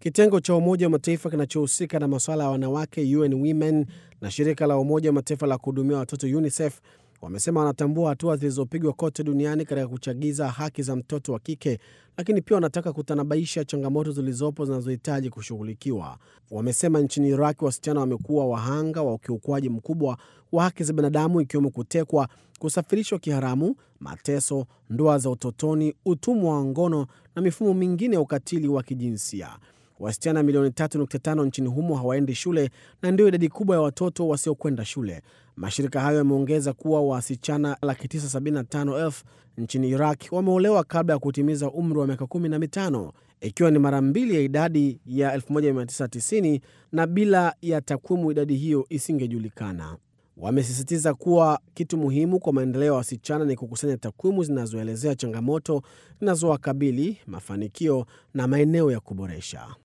Kitengo cha Umoja wa Mataifa kinachohusika na masuala ya wanawake UN Women na shirika la Umoja wa Mataifa la kuhudumia watoto UNICEF wamesema wanatambua hatua zilizopigwa kote duniani katika kuchagiza haki za mtoto wa kike, lakini pia wanataka kutanabaisha changamoto zilizopo zinazohitaji kushughulikiwa. Wamesema nchini Iraq wasichana wamekuwa wahanga wa ukiukwaji mkubwa wa haki za binadamu, ikiwemo kutekwa, kusafirishwa kiharamu, mateso, ndoa za utotoni, utumwa wa ngono na mifumo mingine ya ukatili wa kijinsia. Wasichana milioni 3.5 nchini humo hawaendi shule na ndio idadi kubwa ya watoto wasiokwenda shule. Mashirika hayo yameongeza kuwa wasichana 975,000 nchini Iraq wameolewa kabla ya kutimiza umri wa miaka 15, ikiwa ni mara mbili ya idadi ya 1990, na bila ya takwimu idadi hiyo isingejulikana. Wamesisitiza kuwa kitu muhimu kwa maendeleo ya wasichana ni kukusanya takwimu zinazoelezea changamoto zinazowakabili, mafanikio na maeneo ya kuboresha.